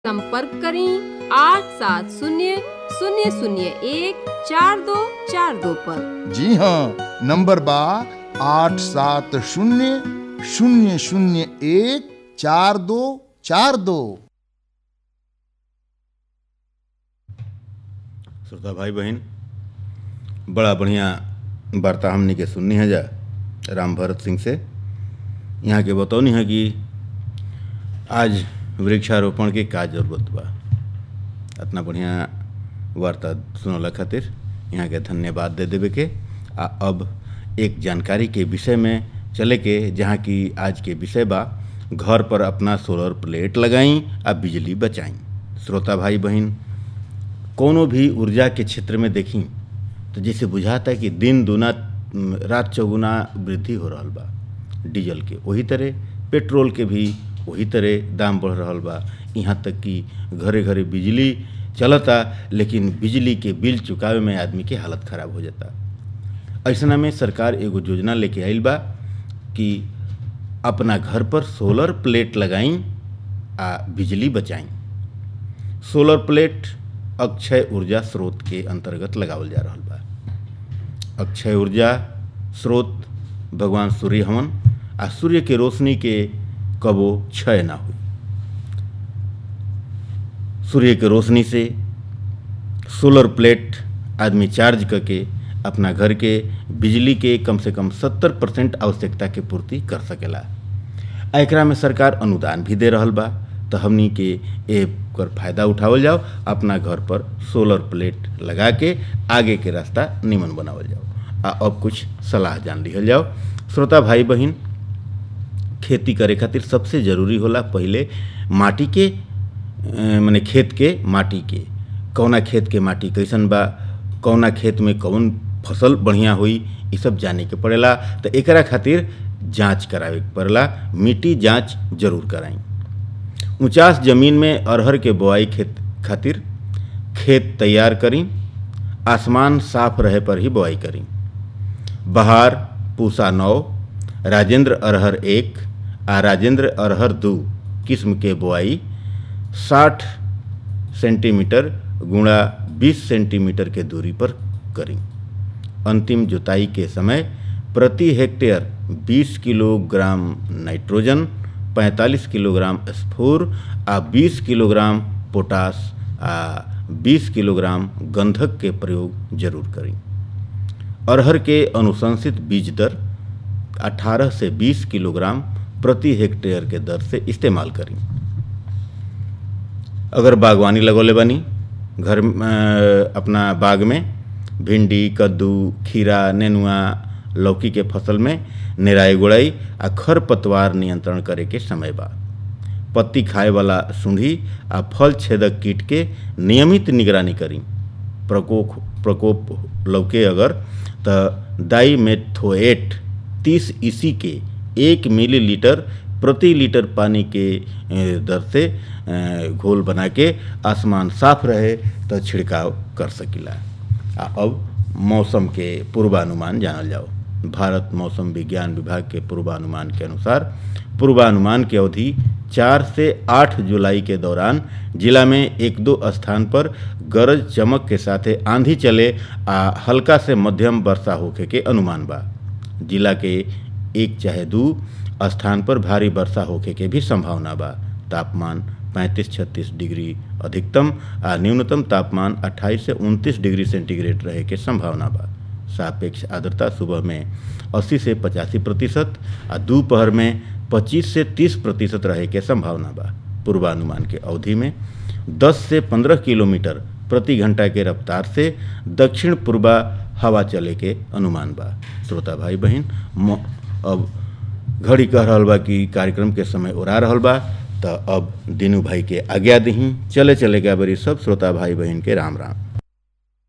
संपर्क करें आठ सात शून्य शून्य शून्य एक चार दो चार दो पर जी हाँ नंबर बा आठ सात शून्य शून्य शून्य एक चार दो चार दो श्रोता भाई बहन बड़ा बढ़िया वार्ता हमने के सुननी है जा राम भरत सिंह से यहाँ के बतौनी है कि आज वृक्षारोपण के का जरूरत बा इतना बढ़िया वार्ता सुनला खातिर यहाँ के धन्यवाद दे देवे के आ अब एक जानकारी के विषय में चले के जहाँ की आज के विषय बा घर पर अपना सोलर प्लेट लगाई आ बिजली बचाई श्रोता भाई बहन कोनो भी ऊर्जा के क्षेत्र में देखी तो जैसे बुझाता है कि दिन दुना म, रात चौगुना वृद्धि हो रहा बा डीजल के वही तरह पेट्रोल के भी वही तरह दाम बढ़ रहा बा यहाँ तक कि घरे घरे बिजली चलता लेकिन बिजली के बिल चुकावे में आदमी के हालत खराब हो जाता ऐसा में सरकार एगो योजना लेके आइल बा कि अपना घर पर सोलर प्लेट लगाई आ बिजली बचाई सोलर प्लेट अक्षय ऊर्जा स्रोत के अंतर्गत लगावल जा रहा बा अक्षय ऊर्जा स्रोत भगवान सूर्य हवन आ सूर्य के रोशनी के कबो क्षय ना हुई सूर्य के रोशनी से सोलर प्लेट आदमी चार्ज करके अपना घर के बिजली के कम से कम सत्तर परसेंट आवश्यकता के पूर्ति कर सकेला आ एकरा में सरकार अनुदान भी दे रहल बा तो हमनी के एकर फायदा उठावल जाओ अपना घर पर सोलर प्लेट लगा के आगे के रास्ता निमन बनावल जाओ आ अब कुछ सलाह जान लिहल जाओ श्रोता भाई बहन खेती करे खातिर सबसे जरूरी होला पहिले माटी के माने खेत के माटी के कौना खेत के माटी कैसन बा कौना खेत में कौन फसल बढ़िया हुई ये सब जाने के पड़ेला तो एकरा खातिर जांच करावे के पड़ेला मिट्टी जांच जरूर कराई ऊंचास जमीन में अरहर के बोआई खेत खातिर खेत तैयार करी आसमान साफ रहे पर ही बोआई करी बहार पूसा नौ राजेंद्र अरहर एक आ राजेंद्र अरहर दो किस्म के बोआई 60 सेंटीमीटर गुणा 20 सेंटीमीटर के दूरी पर करी अंतिम जुताई के समय प्रति हेक्टेयर 20 किलोग्राम नाइट्रोजन 45 किलोग्राम स्फूर आ 20 किलोग्राम पोटास आ 20 किलोग्राम गंधक के प्रयोग जरूर करी अरहर के अनुशंसित बीज दर 18 से 20 किलोग्राम प्रति हेक्टेयर के दर से इस्तेमाल करी अगर बागवानी लगौले बनी घर अपना बाग में भिंडी कद्दू खीरा नेनुआ लौकी के फसल में निराई गुड़ाई आ खर पतवार नियंत्रण करे के समय बा पत्ती खाए वाला सूंढी आ फल छेदक कीट के नियमित निगरानी करी प्रकोप प्रकोप लौके अगर तो दाई मेथोएट तीस ईसी के एक मिलीलीटर प्रति लीटर पानी के दर से घोल बना के आसमान साफ रहे तो छिड़काव कर सकिला आ अब मौसम के पूर्वानुमान जानल जाओ भारत मौसम विज्ञान विभाग के पूर्वानुमान के अनुसार पूर्वानुमान की अवधि चार से आठ जुलाई के दौरान जिला में एक दो स्थान पर गरज चमक के साथे आंधी चले आ हल्का से मध्यम वर्षा होखे के अनुमान बा जिला के एक चाहे दो स्थान पर भारी वर्षा होखे के भी संभावना बा तापमान 35-36 डिग्री अधिकतम आ न्यूनतम तापमान 28 से 29 डिग्री सेंटीग्रेड रहे के संभावना बा सापेक्ष आर्द्रता सुबह में 80 से पचासी प्रतिशत आ दोपहर में 25 से 30 प्रतिशत रहे के संभावना बा पूर्वानुमान के अवधि में 10 से 15 किलोमीटर प्रति घंटा के रफ्तार से दक्षिण पूर्वा हवा चले के अनुमान बा श्रोता भाई बहन अब घड़ी कह रहा बा कि कार्यक्रम के समय उड़ा रहा बा तो अब दीनू भाई के आज्ञा दही चले चले गया बरी सब श्रोता भाई बहन के राम राम